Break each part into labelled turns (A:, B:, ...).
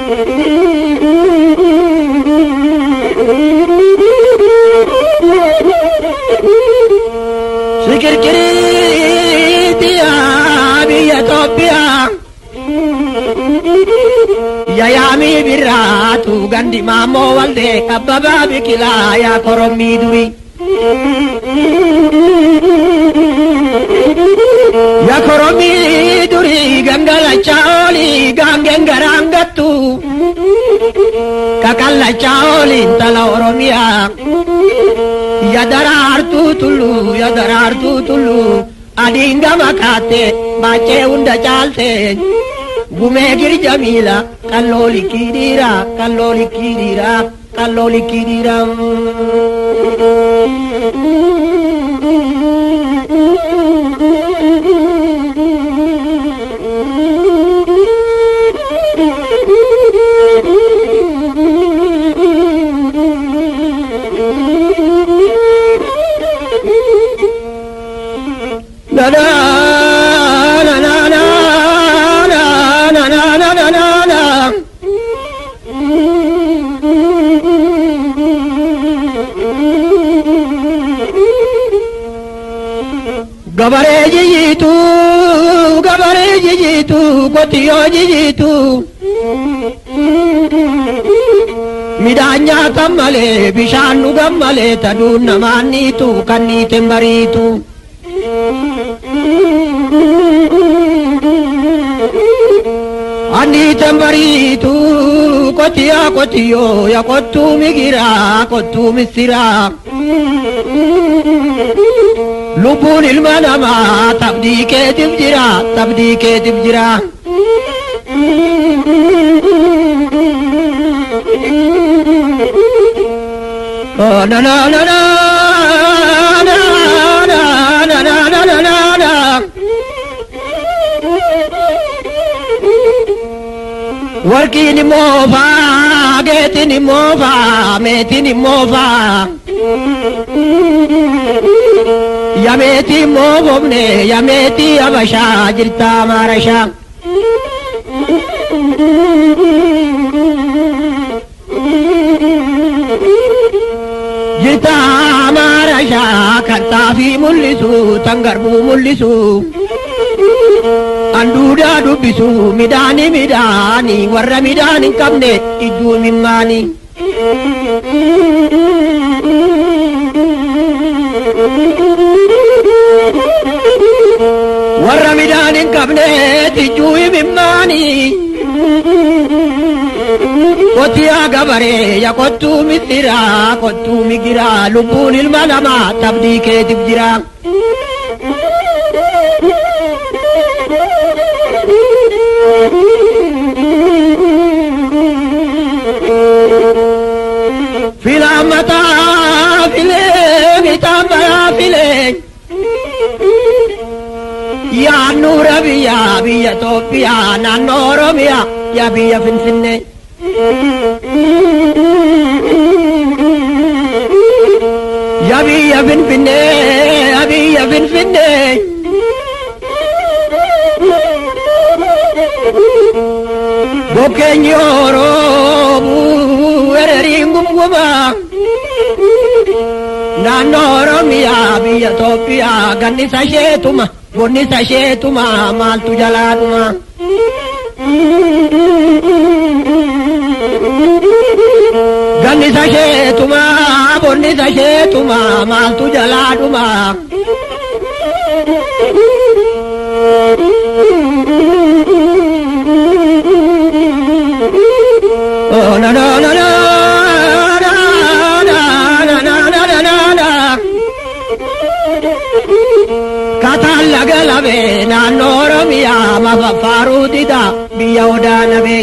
A: Sikirkiriitiyaa biyya Itoophiyaa yayaamii birraatu gandi maammoo waldee kabbabaa biqilaa yaa korommii durii. Ya korommii durii gangalachaa oolii gaangeen garaan gattu kakallachaa oolii intala Oromiyaa. Ya daraartuu tulluu ya daraartuu tulluu adiin gama kaatte baachee hunda caalte gumee girja miila kalloo likkii dhiira kalloo likkii dhiira kalloo likkii dhiira. Na na na na na na na na na na na na. Gabaree jijjiitu gabaree jijjiitu qotiyyoo jijjiitu. Midhaan nyaatan malee bishaan dhugan malee taduun namaan niitu kan niiteen bariitu. Anniiteen bariitu qotiyyaa qotiyyoo yaa qottuu migiraa qottuu missiraa. Lubbuun ilma namaa tabdii keetiif jira tabdii keetiif jira. Oh, na na na na na na na na na na na na. Warqiin immoo faa, geetiin immoo faa, meetiin immoo faa. Yameetii immoo bofne, yameetii habashaa jirtaa maarashaa. Jirtaa maarashaa kan xaafii mul'isu, tan garbuu mul'isu. Anduudaa dubbisu midhaani midhaani warra midhaan hin qabne idduu mimmaani. Warra midhaan hin qabne idduu mimmaani. Qotiyaa gabaree yaa qottuu missiraa qottuu migiraa lubbuun ilma namaa tabdii keetiif jira. Filaan mataa filee mitaan baraa filee. Yaannuura biyyaa biyya Itoophiyaa naannoo Oromiyaa yaa biyya Finfinnee. Yaa biyya Finfinnee yaa biyya Finfinnee. Bokkeenyi Oromoo weerariin gumgumaa. Naannoo Oromiyaa biyya Itoophiyaa gannisa isheetuma bonnisa isheetuma maaltu jalaadhuma. Gannisa isheetuma bonnisa isheetuma maaltu jalaadhuma. Oh, na na na na na na na na na na na na. Kataan laga labee naannoo Oromiyaa mafafaaruu dida biyya odaa nabee.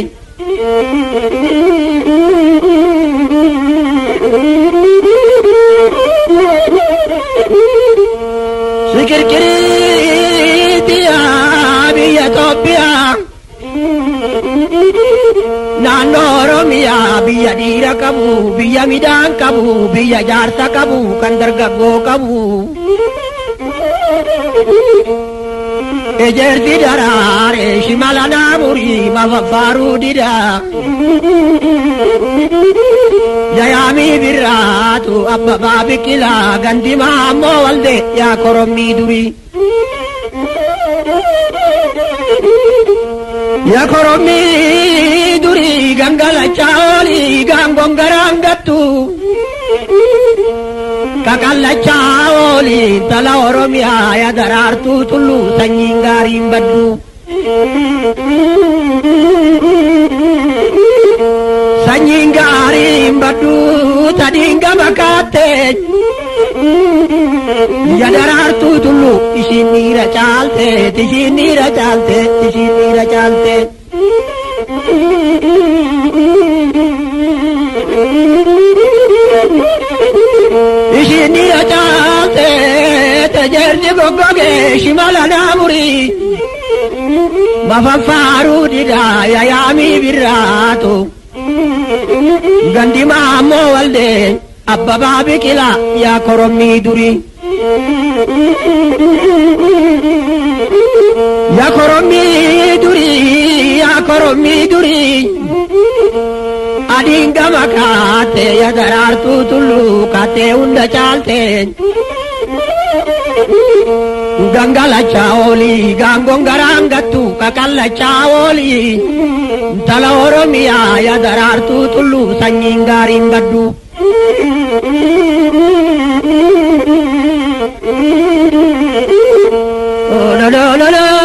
A: Sikirkiriitiyaa biyya Itoophiyaa. Naannoo Oromiyaa biyya dhiira qabu, biyya midhaan qabu, biyya jaarsa qabu, kan dargaggoo qabu. ejerti daraare shimala naamurii mafaffaaruu dida yayaamii birraatu abbabaa biqilaa gandimaa ammoo walde yaa korommii durii yaa korommii durii gangalachaa oolii gaangongaraan gattu kakallachaa oolii tala oromiyaa ya daraartuu tulluu sanyiin gaariin baddu sanyiin gaariin baddu tadiin gama kaatte ya daraartuu tulluu ishiin dhiira caalte ishiin dhiira caalte ishiin dhiira caalte. ishiin dhiira caalte tajeerti goggoge shimala naamurii mafaffaaruu dida yayaamii birraatu gandimaa ammoo walde abbabaa biqila yaa korommii durii yaa korommii durii yaa korommii durii adiin gama kaate ya daraartuu tulluu kaatee hunda caalte gangalachaa oolii gaangon garaan gattu kakallachaa oolii tala oromiyaa ya daraartuu tulluu sanyiin gaariin baddu. la la la la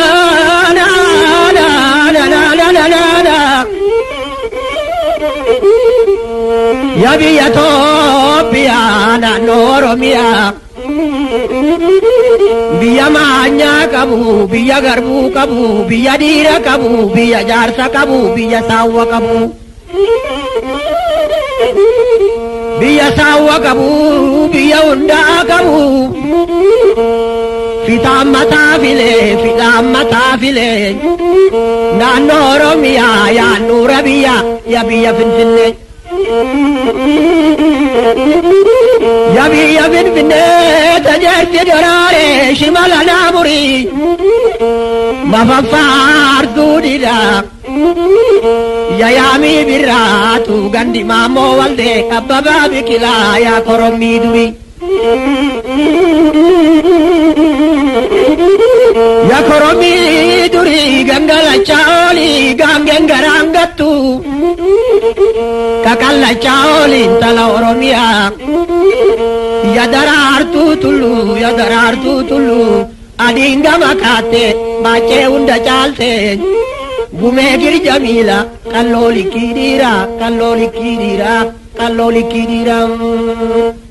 A: ya biyya Itoophiyaa naannoo Oromiyaa biyya maanyaa qabu biyya garbuu qabu biyya dhiira qabu biyya jaarsa qabu biyya saawwa qabu biyya saawwa qabu biyya hundaa qabu fixaan mataa filee fixaan mataa filee naannoo Oromiyaa yaannuura biyya ya biyya Finfinnee. Ya biyya Finfinnee tajaajila daraaree shimala naamurii mafaffaartuu dida yayaamii birraatu gandi maammoo waldee abbabaa biqilaa yaa korommii durii. Ya korommii durii gangalachaa oolii gaangeen garaan gattu. kakallachaa ooliin tala oromiyaa ya daraartuu tulluu ya daraartuu tulluu adiin gama kaatte baachee hunda caalte gumee girja miila kalloo likkii dhiiraa kalloo likkii dhiiraa kalloo likkii dhiiraa.